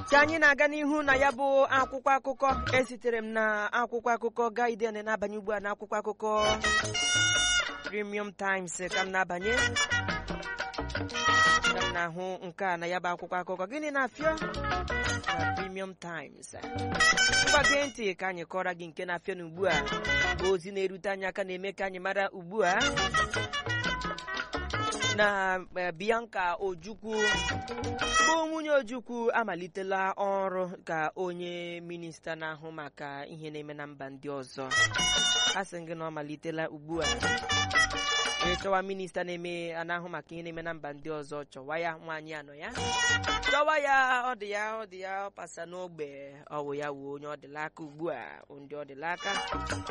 ka anyị na-aga n'ihu na ya bụ akwụkwọ akụkọ esitere m na akwụkwọ akụkọ Guardian na-abanye ugbu a na akwụkwọ akụkọ Premium Times ka m na-abanye ka m na-ahụ nke a na ya bụ akwụkwọ akụkọ gịnị na-afịọ na Premium Times mgbage ntị ka anyị kọrọ gị nke na-afịọ na ugbu a bụ ozi na-erute anyị aka na-eme ka anyị mara ugbu a na Bianca Ojukwu bụ nwunye Ojukwu amalitela ọrụ ka onye minista na-ahụ maka ihe na-eme na mba ndị ọzọ a sị gị na ọ malitela ugbu a ịchọwa minista na-eme na-ahụ maka ihe na-eme na mba ndị ọzọ chọwa ya nwaanyị anọ ya chọwa ya ọ dị ya ọ dị ya ọ pasa n'ogbe ọ wụ ya wuo onye ọ dịla aka ugbu a ndị ọ dịla aka